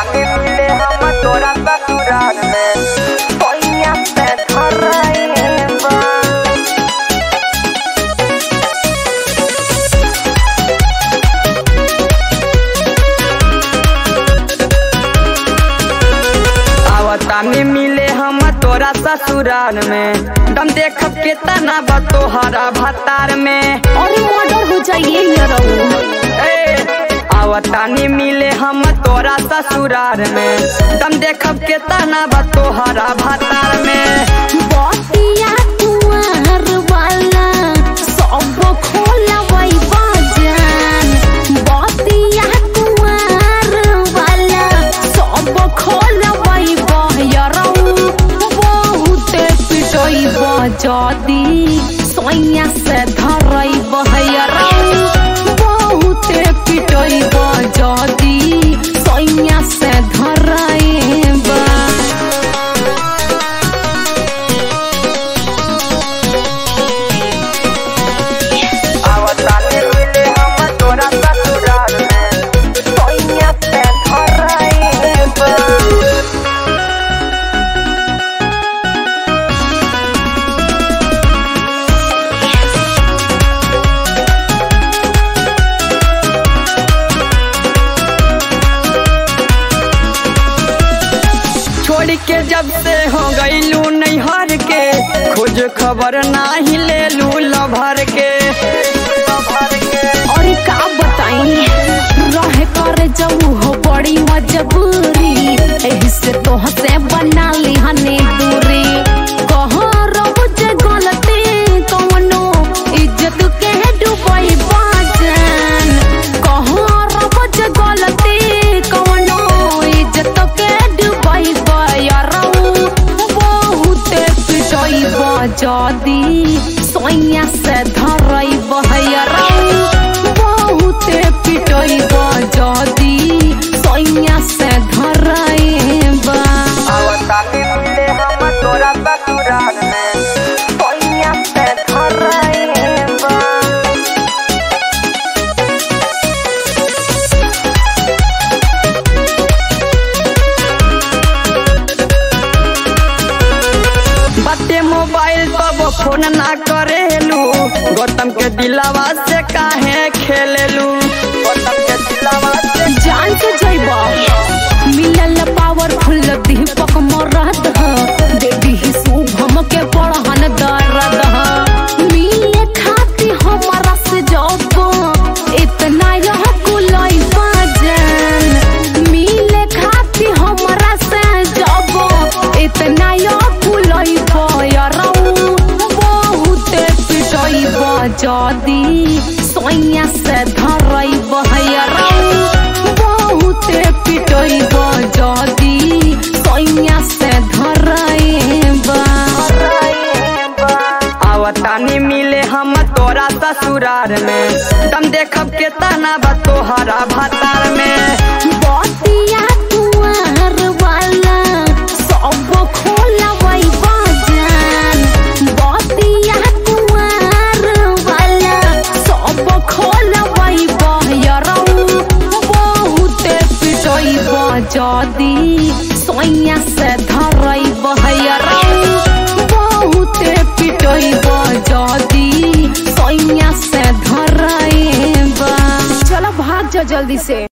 तानी मिले हम तोरा ससुराल में पैया से धरइबा आवतानी मिले हम तोरा ससुराल में दम देख के तना बा तोहरा भतार में अरे मर्डर हो जाइए ये रहू ए, आवतानी मिले हम तोरा ससुराल में दम देख के तना बा तोहरा भतार में बतिया कुंवर वाला सब खोलवै बजान बतिया कुंवर वाला सब खोलवै बहरौ बहुत पिटै बजदी सोइया से धरै बहरौ बहुत पिटै बजदी सोइया से धरै बा आवतानी मिले हम तोरा ससुराल में पैया से धरइबा छोड़ के जब से हो गईलू नैहर के खोज खबर नाही ले लू लभर के और का बताई रहे कर जाऊ हो बड़ी मजबूरी एही से तोह से बना ली हने दूरी कहो रोज गलती कवनो इज्जत के डुबई बाजन कहो रोज गलती कवनो इज्जत के डुबई बयरऊ बहुत पिटई बजदी सोइया से धरई बहरऊ बहुत पिटई बजदी सोइया से धरई बा आवतानी मिले हम तोरा ससुराल में पैया से धरइबा बच्चे मोबाइल तब फोन ना करेलू गौतम के दिलावा से काहे खेलेलू गौतम के दिलावा से जान से जइबा मिलल पावरफुल दीपक मरद ह देवी ही शुभम के पढ़न दर्द ह मिले खाती हमारा से जब इतना यह कुलई बाजन मिले खाती हमारा से जब इतना यह कुलई बयरऊ बहुत पिटई बजदी सोइया से धरई बहरऊ बहुत पिटई बजदी सोइया से धरई बा आवतानी मिले हम तोरा ससुराल में दम देखब के तना बा तोहरा भतार में बतिया कुंवर वाला सब खोलवै बजान बतिया कुंवर वाला सब खोलवै बहरऊ बहुत पिटई बजदी सोइया से धरई बहरऊ बहुत पिटई बजदी सोइया से धरई बा चलो भाग जा जल्दी से